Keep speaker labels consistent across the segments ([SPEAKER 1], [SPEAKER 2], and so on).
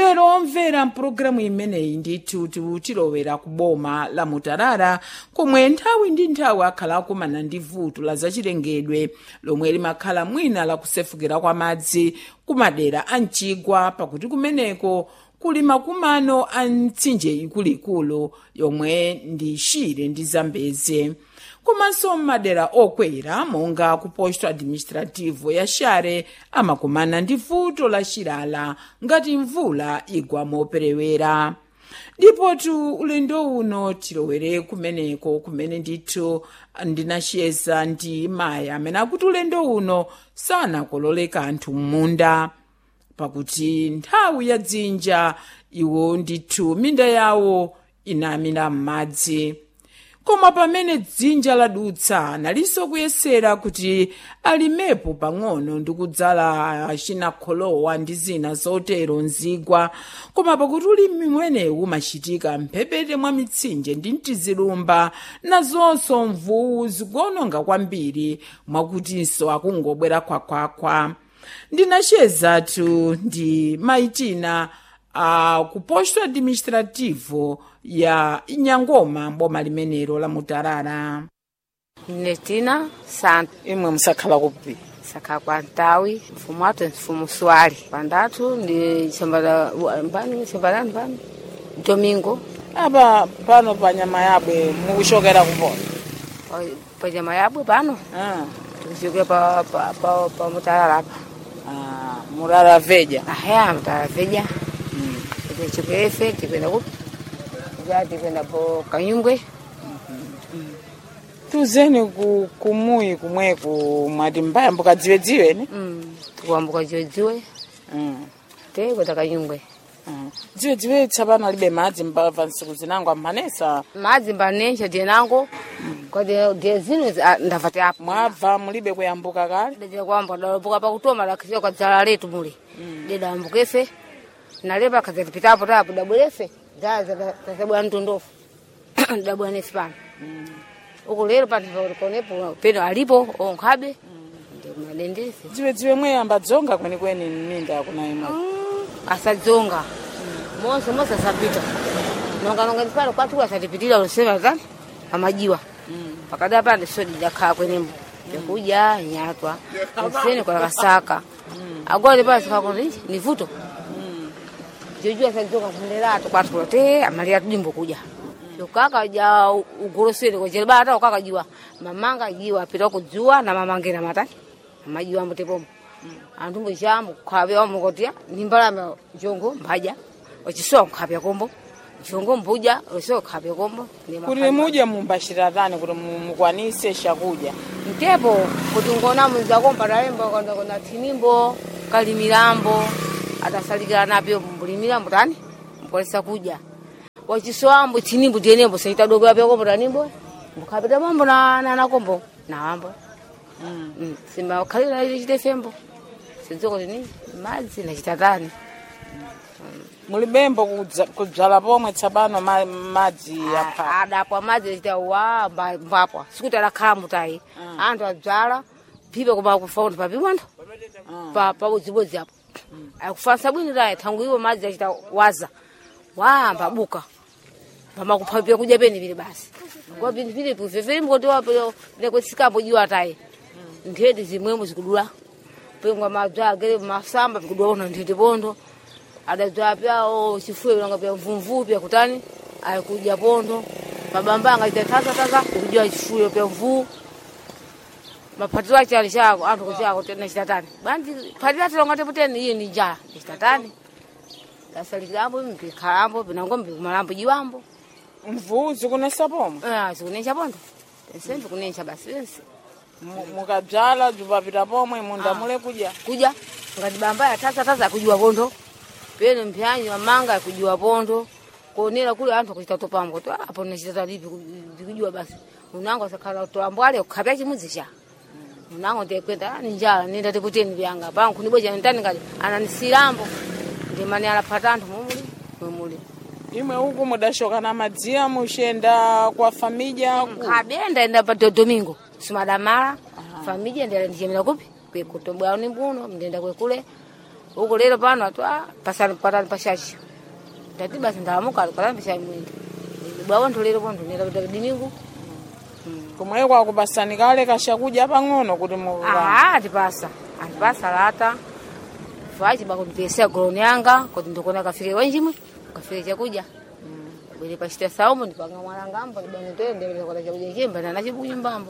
[SPEAKER 1] lero omvera mpulogalamu imeneyi ndithu tilowera ku boma la mutarara komwe nthawi ndi nthawi akhala akumana ndi vuto la zachilengedwe lomwe limakhala mwina la kusefukira kwa madzi kumadera a mchigwa pakuti kumeneko kuli makumano a mtsinje ikuluikulu yomwe ndi shire ndi zambeze komanso m'madera okwera monga ku posto administrativo ya share amakumana ndi vuto la chilala ngati mvula igwa moperewera ndipotu ulendo uno tilowere kumeneko kumene ndithu ndinachiyeza ndi mayi amene akuti ulendo uno sanakolole kanthu m'munda pakuti nthawi ya dzinja iwo ndithu minda yawo inamira m'madzi koma pamene dzinja ladutsa analinso kuyesera kuti alimepo pang'ono ndi kudzala chinakholowa ndi zina zotero mzigwa koma pakuti ulimi mwenewu umachitika mphepete mwa mitsinje ndi mtizilumba nazonso mvuwu zikuononga kwambiri mwakutinso akungobwera khwakhwakhwa ndinachezatu ndi maitina uh, ku posto administrativo ya nyangoma boma limenelo la mutarara
[SPEAKER 2] netina santo
[SPEAKER 1] imwe musakhala kupi
[SPEAKER 2] saka kwa ntawi mfumu watu mfumu swali pandatu ndi shambala mbani shambalani mbani domingo
[SPEAKER 1] apa pano pa nyama yabwe mukuchokera kupona
[SPEAKER 2] Pa- pa nyama yabwe pano
[SPEAKER 1] ah.
[SPEAKER 2] tikuchokera pa, pa, pa, pa mutalala apa
[SPEAKER 1] ah, murara veja
[SPEAKER 2] ahaya mutalala veja tichokerefe tikwenda kupi ja tikwenda po kanyungwe
[SPEAKER 1] tuzeni ku, kumuyi kumweku mwati mbaya mbukadziwedziwe ne
[SPEAKER 2] Mm, tikuambuka jodziwe
[SPEAKER 1] mm.
[SPEAKER 2] te kwenda kanyungwe
[SPEAKER 1] mm. dziwedziwe tsapano alibe madzi mbava nsiku zinango amanesa
[SPEAKER 2] madzi mbanencha dienango kodi die zino zi- ah, ndavati apo
[SPEAKER 1] mwabva mulibe kuyambuka kale
[SPEAKER 2] dajira kwamba dalambuka pakutoma lakisiwa kwa dzala letu muli didambukefe nalepa kazatipitapo tapo dabwerefe zazabwa mtondofu dabwa nefi pano uku lero panikonepo peno alipo onkhabe ndi madendese
[SPEAKER 1] dziwedziwe mweyamba dzonga kwenikweni mminda kuna imwe
[SPEAKER 2] asadzonga monse monse asapita nonganonga ndipano kwatu asatipitira lusema zani amajiwa pakada pande sodi jakhaa kwenembo yakuja nyatwa nsene kwa kasaka agora pasi kakoti ni vuto jojua sadzonga kunderatu kwatula te amalia tudimbo kuja ukaka ja ugoroseni kochele bata ukaka jiwa mamanga jiwa pita kujuwa na mamangena matani amajiwa mbotepomo anthu mbochambo kukhape wamukotia nimbalame jongo mbaja wachisowa kukhape kombo jongo mbuja wachisowa kukhape kombo ndi
[SPEAKER 1] kuti
[SPEAKER 2] mafai-
[SPEAKER 1] mudye mumbashiratani kuti mu- mukwanise chakudya
[SPEAKER 2] mtepo kuti ngona mwenzako mpatalembo kona thinimbo kalimilambo atasalikira napyo mbulimilambo tani mkolesa kudya wachisoambo thinimbo tienembo saitadokera pyakombo tanimbo mbukhapita mambo na na- nakombo nawambo Mm, simba khalira ili chite fembo sidziko tini madzi nachitatani
[SPEAKER 1] mulibembo kudza- kudzala pomwe tsapano ma- madzi yapha
[SPEAKER 2] adapwa madzi achita wa mba- mbapwa sikuti adakhala mutayi anthu adzala phipe koma kufaunti papiwantho pabodzibodzi apo akufansa bwino tayi thangu iwo madzi achita waza wamba buka pamakuphapiwa kudya pene pili basi kwa pinipili pufeferi mkoti wapo nekwetsikapo jiwa tayi nthete zimwemo zikudula pengwa madzwa agere masamba pikudula kuna nthete pondo adadzwa pyawo chifuyo langa pya mvumvu pya kutani ayikuja pondo mabambanga ita tasa tasa ikujua chifuyo pya mvuu maphatiro ache ali chako anthu kuchako tena chitatani banji phatiro ati longa teputeni iye ni njala chitatani dasalikirambo mpikhalambo pinango mpikumalambo jiwambo
[SPEAKER 1] mvuu zikunesa pomwe
[SPEAKER 2] Ah, zikunencha pondo pensembe kunencha basi pense
[SPEAKER 1] Mu- mukadzala zipapita pomwe munda
[SPEAKER 2] Ah.
[SPEAKER 1] mule kudya
[SPEAKER 2] kuja ngati bamba ya tasa tasa akujiwa pondo pene mpyanyi mamanga akujiwa pondo kuonera kule anthu akuchita topambo to apo nachitata lipi zikujiwa basi unango sakhala toambwale kukhapya chimudzi cha unango ndekwenda ni njala nenda tiputeni vyanga pangu kunibweja ntani ngati ananisilambo ndimani alapata anthu mumuli mumuli
[SPEAKER 1] imwe uku mudashokana madziya muchenda kwa famidya ku
[SPEAKER 2] nkhabenda enda pa do- domingo simadamala famija ndela ndichemera kupi kwekutobwao ni mbuno mndenda kwekule huko lero pano atu ah, pasani patani pashashi ndati basi ndamuka patani pashani mwindi bwawo ntolero po ndonera kuti diningu
[SPEAKER 1] kumwe kwakupasani kale kashakudya pang'ono kuti muka
[SPEAKER 2] ah atipasa atipasa lata fachi bakumpesa goloni yanga kuti ndikona kafike wanjimwe kafike chakudya bwere pachita saumu ndipanga mwalangambo ndibane toyendelera kota chakudya chimba nana chibunyumbambo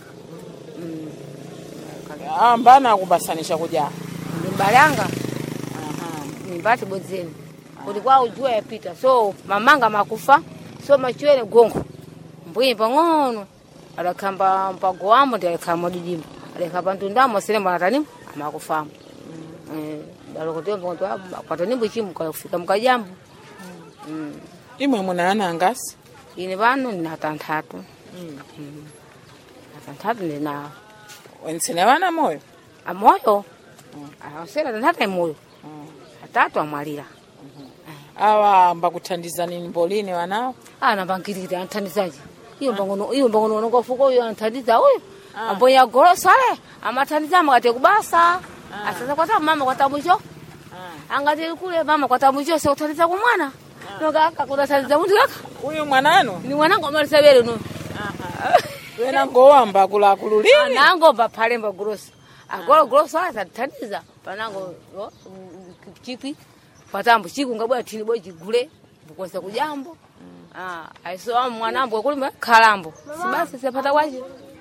[SPEAKER 1] ambana akupasani chakudya
[SPEAKER 2] ndimbalanga nimbati bodzeni kuti kwawo jua yapita so mamanga makufa so machwere gongo mbwinyi pang'ono adakhamba mpago wambo ndi adakhala modidimbo adakhala pantundamo selembo anatanimu amakufamo dalokotemba kuti patanimbo chimu kafika mukajambo
[SPEAKER 1] imwe muna ana angasi
[SPEAKER 2] ine pano ndina tanthatu atanthatu ndinawo
[SPEAKER 1] wentsene vana moyo
[SPEAKER 2] amoyo awasera tanthatu amoyo atatu amwalira
[SPEAKER 1] awa ambakuthandizani mbolini wanawo
[SPEAKER 2] anambangirire anthandizaje iyo mbangono iyo mbangono nongofuko uyo anthandiza uyo ambonya golosale amathandiza amakati kubasa asaza kwata mama kwata mwicho angati kule mama kwata mwicho se kuthandiza kumwana nokaka kutathandiza munthu kaka
[SPEAKER 1] uyu mwananu
[SPEAKER 2] ni mwanangu amalisa bere no
[SPEAKER 1] wena ngowamba akuluakulu lini
[SPEAKER 2] anango baphalemba gulosi agolo gulosi azathandiza panango yo, mm, chikwi patambo chiku ngabwera thini bwe chigule bukosa kujambo ah aisowa mwanambo kulimba khalambo sibasi sepata kwaje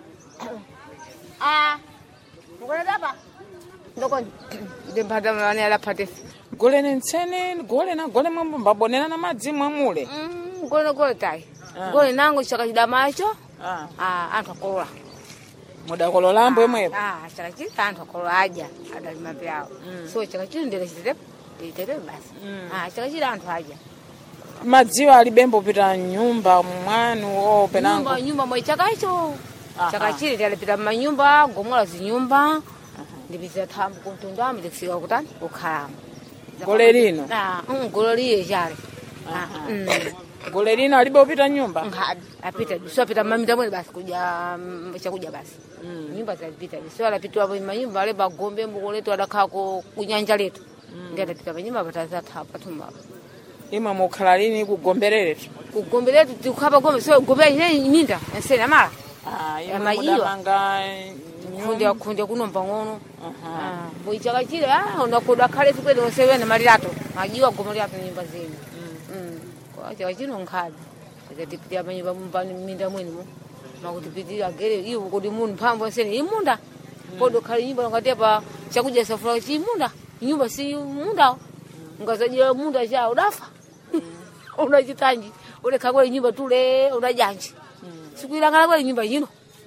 [SPEAKER 2] ah mukona dapa ndokoni ndempata mani alaphate
[SPEAKER 1] gole nentsene gole na gole mwambo mbabonera na madzi mwamule
[SPEAKER 2] mm gole gole tai gole nango chaka chidamacho
[SPEAKER 1] Ah,
[SPEAKER 2] ah anthu akolola
[SPEAKER 1] mudakololambo imwepo
[SPEAKER 2] ah chaka chili anthu akolola aja adalima pyawo so chaka chili ndere chitetepo nditetepo basi ah chaka chili anthu aja
[SPEAKER 1] madziwo alibembo pita nyumba mwanu o penango
[SPEAKER 2] nyumba nyumba mwe chaka icho
[SPEAKER 1] Aha.
[SPEAKER 2] chaka chili talipita mmanyumba gomola zinyumba ndipitira thambo kuntundamo ndikufika kutani kukhalamo
[SPEAKER 1] gole lino
[SPEAKER 2] ah mm, golo liye chale ah mm.
[SPEAKER 1] gole lino alibe upita nyumba
[SPEAKER 2] Nga- apita so apita mamita mwene basi kuja mm, chakudya basi nyumba zalipita so alapitiwa manyumba ale bagombe mbuko letu adakhala ku kunyanja letu ndi adapita panyumba patazatha patumba
[SPEAKER 1] imwe mukhala lini kugombereretu
[SPEAKER 2] kugombe letu tikukhapa gombe so gombe ine minda ensene amala
[SPEAKER 1] Ah, imwe
[SPEAKER 2] Amayiwa.
[SPEAKER 1] mudamanga
[SPEAKER 2] kundi akunde kunomba ng'ono boichaka chile unakuda khale sikwene onsewene malilato majiwa goma lyato nyumba zenu kwa chaka chino nkhadi ikatipitira manyumba mumbani minda mwenimo makutipitira gere iwo kodi munhu mphamvu onsene imunda kodi ukhale nyumba ungatepa chakudya safula chimunda nyumba si mundawo ungazajira munda cha udafa unachitanji ulekha kwele nyumba tule unajanji sikuilangala kwele nyumba yino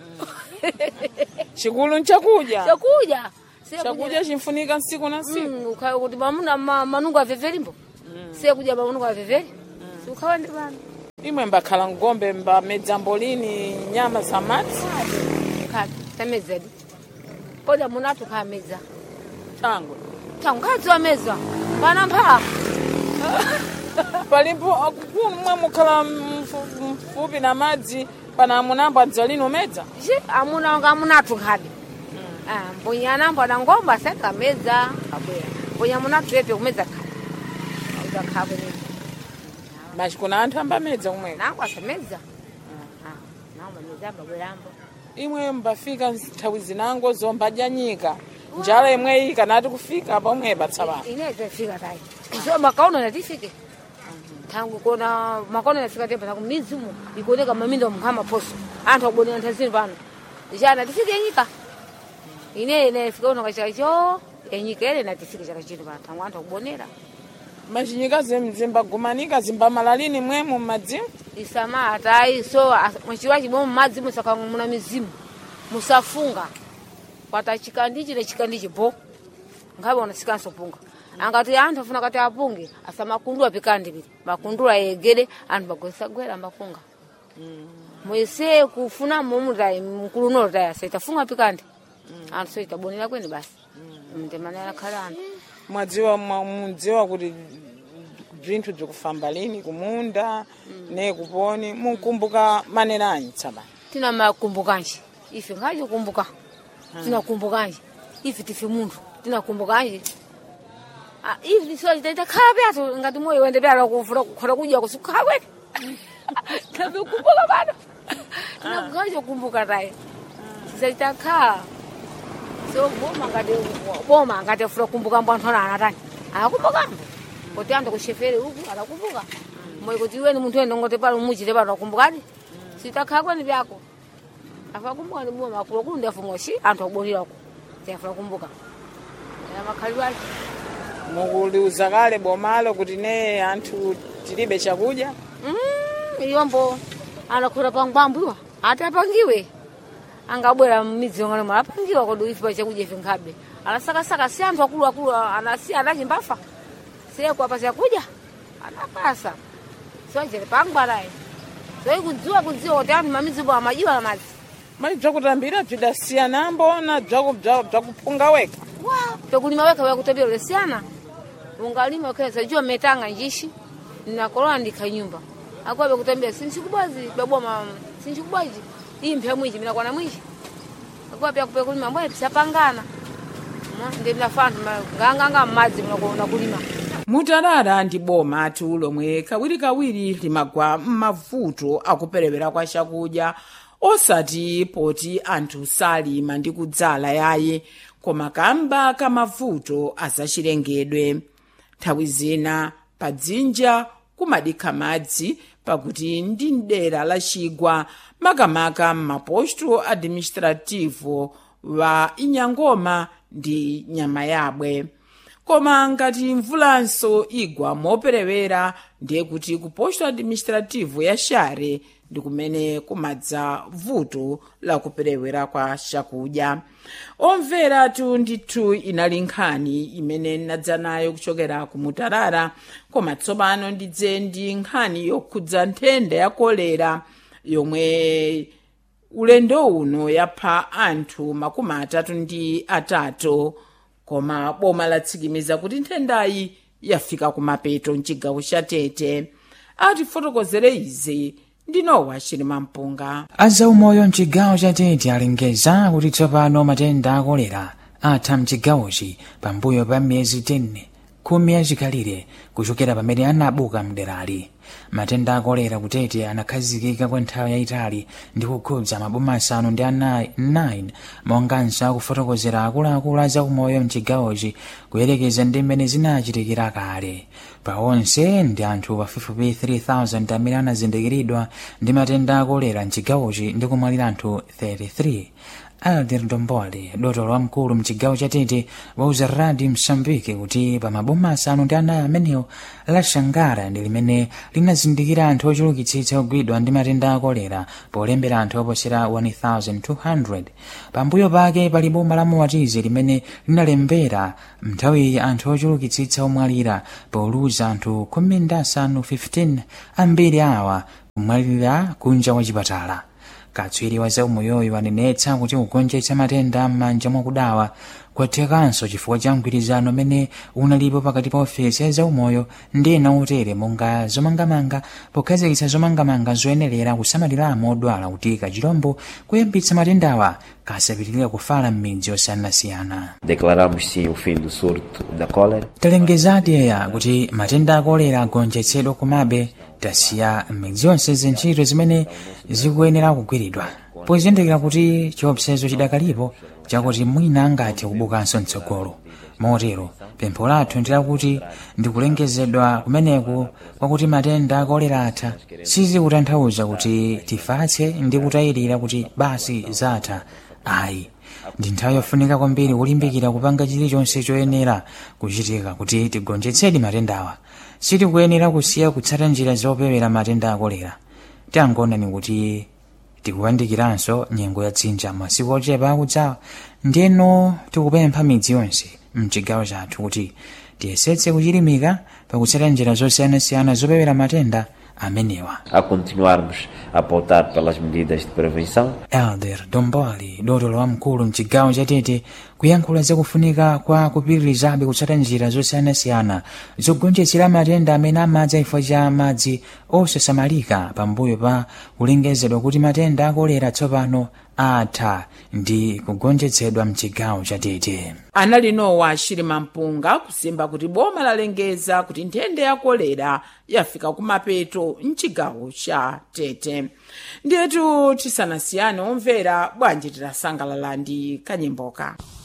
[SPEAKER 1] chikulu nchakudya
[SPEAKER 2] chakudya
[SPEAKER 1] chakudya chimfunika nsiku na nsiku
[SPEAKER 2] Mm, ukha- kuti mamuna ma- manungo avevelimbo siyakudya manungo aveveli siukhawende pano
[SPEAKER 1] imwe mbakhala ngombe mbamedza mbolini nyama za madzi
[SPEAKER 2] khati tamezadi kodi amunatu khameza
[SPEAKER 1] tango
[SPEAKER 2] tankhadzi wameza pana mphala
[SPEAKER 1] palipo akukulu mwe mukhala mfu- mfupi na madzi pana amunambo adzalino medza
[SPEAKER 2] ji amuna wanga amunatu nkhadi Ah, mbunya anambo adangomba asakameza abwera mbunya munatu pepe kumeza khadi udakhabwe
[SPEAKER 1] machi kuna anthu ambamedza kumweko
[SPEAKER 2] nangu asameza nangu ameza ambabwerambo
[SPEAKER 1] imwe mbafika nthawi zinango zombadya nyika njala imwe iyi kanati kufika pomwe patsapano
[SPEAKER 2] inaweza fika tai so makaono natifike tangu kona makono nafika temba tangu mizimu ikuoneka maminda mkhama poso anthu akubonera nthazini pano jana tifike yenyika ine ine fika uno kachaka cho yenyika ene natifike chaka chino pano tangu anthu akubonera
[SPEAKER 1] machinyika zim- zimbagumanika zimbamala lini mwemu mmadzimu
[SPEAKER 2] isama atai so mwachiwa chimwe mmadzi musaka muna mizimu musafunga kwata chikandichi ne chikandichi bo ngabe unasikanso punga angati anthu afuna kati apunge asa makundula pikandi pili makundula yegede anthu bagwesagwera mafunga mwese kufuna mumutai mkuluno tai asaitafunga pikandi anthu so itabonera kweni basi mtemanera khala anthu
[SPEAKER 1] mwadziwa mwa- mudziwa kuti bzinthu bzikufamba lini kumunda ne kuponi munkumbuka manera anyi tsapano
[SPEAKER 2] tina makumbukanji ife ngaji kumbuka tinakumbukanje ife tife munthu tinakumbukanje Ah, hivi sio itakhala pyatu ngati moyo wende pyala kuvula kukhota kudya kusukhala kwene tavikumbuka bado tinakukhala chokumbuka tayi zitakhala so boma ngati boma ngati afuna kukumbuka mbo anthu ana tani akakumbuka kuti anthu kushefere uku akakumbuka moyo kuti iweni munthu wende ngote pano muchite pano akumbukadi sitakhala kwene pyako afa kumbuka ni boma kulo kulu ndiafunga shi anthu akubonirako tiafuna kukumbuka makhalidwe ake
[SPEAKER 1] mukuliuza kale bomalo kuti ne anthu tilibe chakudya
[SPEAKER 2] Mm, iyombo anakhula pangwambwiwa ati apangiwe angabwera mmidzi yongano mala apangiwa kodi ife chakudya ife nkhabe anasakasaka si anthu akuluakulu anasi anachimbafa siyekuapa chakudya anapasa siwajere pangwarayi soyi kudziwa kudziwa kuti anthu mamidzipo amajiwa na madzi
[SPEAKER 1] mali bzakutambira bzidasiyanambo na bzaku- bza- bzakuphunga weka
[SPEAKER 2] wa pekulima weka wekutambira lesiyana ungalima ukeza jua metanga njishi nakolola ndikha nyumba akuwa bekutambira sinchikubwazi beboma sinchikubwaji iyi mpya mwiji minakwana mwiji akuwa pya pekulima mbwe pisapangana ndi mnafantu nganganga mmadzi munakulima
[SPEAKER 1] mutalala ndi boma atu lomwe kawirikawiri limagwa m'mavuto akuperewera kwa chakudya osati poti anthu salima ndi kudzala yaye koma kamba ka mavuto azachilengedwe nthawi zina pa dzinja kumadikha madzi pakuti ndi mdera la chigwa makamaka m'maposto administrativo wa inyangoma ndi nyama yabwe koma ngati mvulanso igwa moperewera ndiye kuti ku posto administrativo ya share ndi kumene kumadza vuto la kuperewera kwa chakudya omveratu ndithu inali nkhani imene nadza nayo kuchokera ku mutarara koma tsopano ndidze ndi nkhani yokhudza nthenda ya kolera yomwe ulendo uno yapha anthu makumi atatu ndi atatu koma boma latsikimiza kuti nthendayi yafika kumapeto mchigawo cha tete atifotokozere izi ndinowa chilima mpunga
[SPEAKER 3] azaumoyo mchigawo cha tete alengeza kuti tsopano matenda a kolera atha mchigawochi pambuyo pa miyezi 10 khumi yachikalire kuchokera pamene anabuka mderali matenda a kolera kutete anakhazikika kwa nthawi yayitali ndi kukhudza maboma asanu ndi anayi 9 monganso akufotokozera akuluakulu a zaumoyo mchigawochi kuyerekeza ndi mmene zinachitikira kale pa onse ndi anthu pafupifupi 3000 amene anazindikiridwa ndi matenda a kolera mchigawochi ndi kumwalira anthu 33 alder ndombole dotolo wamkulu mchigawo cha tete wauza radi msambiki kuti pa maboma asanu ndi anayi amenewo la shangara ndi limene linazindikira anthu ochulukitsitsa ogwidwa ndi matenda a kolera polembera anthu oposera 1200 pambuyo pake pali boma la muwatizi limene linalembera mnthawiyi anthu ochulukitsitsa omwalira poluza anthu khumi ndi asanu 15 ambiri awa kumwalira kunja kwa chipatala katswiri wa zaumoyoyo wanenetsa kuti kugonjetsa matenda m'manja mwakudawa kwathekanso chifukwa cha mgwirizano umene unalipo pakati pa ofesi ya zaumoyo ndi ena otere monga zomangamanga pokhazikitsa zomangamanga zoyenera kusamaliramo odwala kuti kachirombo kuyambitsa matendawa kasapitirira kufala m'midzi yosiyanasiyana
[SPEAKER 4] Declaramos sim o fim do surto da cólera.
[SPEAKER 3] talengezadi eya kuti matenda a kolera agonjetsedwa komabe tasiya m'midzi yonse zintchito zimene zikuyenera kugwiridwa pozindikira kuti chiopsezo chidakalipo chakuti mwina angathe kubukanso mtsogolo motero pempho lathu ndi lakuti ndikulengezedwa kumeneku kwakuti matenda akolera atha sizikutanthauza kuti tifatse ndi kutayirira kuti basi zatha ayi ndi nthawi yofunika kwambiri kulimbikira kupanga chilichonse choyenera kuchitika kuti tigonjetsedi matendawa sitikuyenera kusiya kutsata njira zopewera matenda akolera tangonani kuti tikuyandikiranso nyengo ya dzinja masiku ochepa akudzawa ndiyeno tikupempha midzi yonse mchigawo chathu kuti tiyesetse kuchilimika pakutsata njira zosiyanasiyana zopewera matenda amenewa
[SPEAKER 4] A continuarmos a pautar pelas medidas de prevenção,
[SPEAKER 3] elder domboli dotolo wamkulu mchigawo chatete kuyankhula zakufunika kwa kupitirizabe kutsata njira zosiyanasiyana zogonjetsera matenda amene amadza chifukwa cha madzi osasamalika pambuyo pa kulengezedwa kuti matenda akolera tsopano atha ndi kugonjetsedwa mchigawo chatete
[SPEAKER 1] anali nowa chilima mpunga kusimba kuti boma lalengeza kuti nthenda ya kolera yafika kumapeto mchigawo cha tete ndiyetu tisanasiyane omvera bwanji titasangalala ndi kanyimboka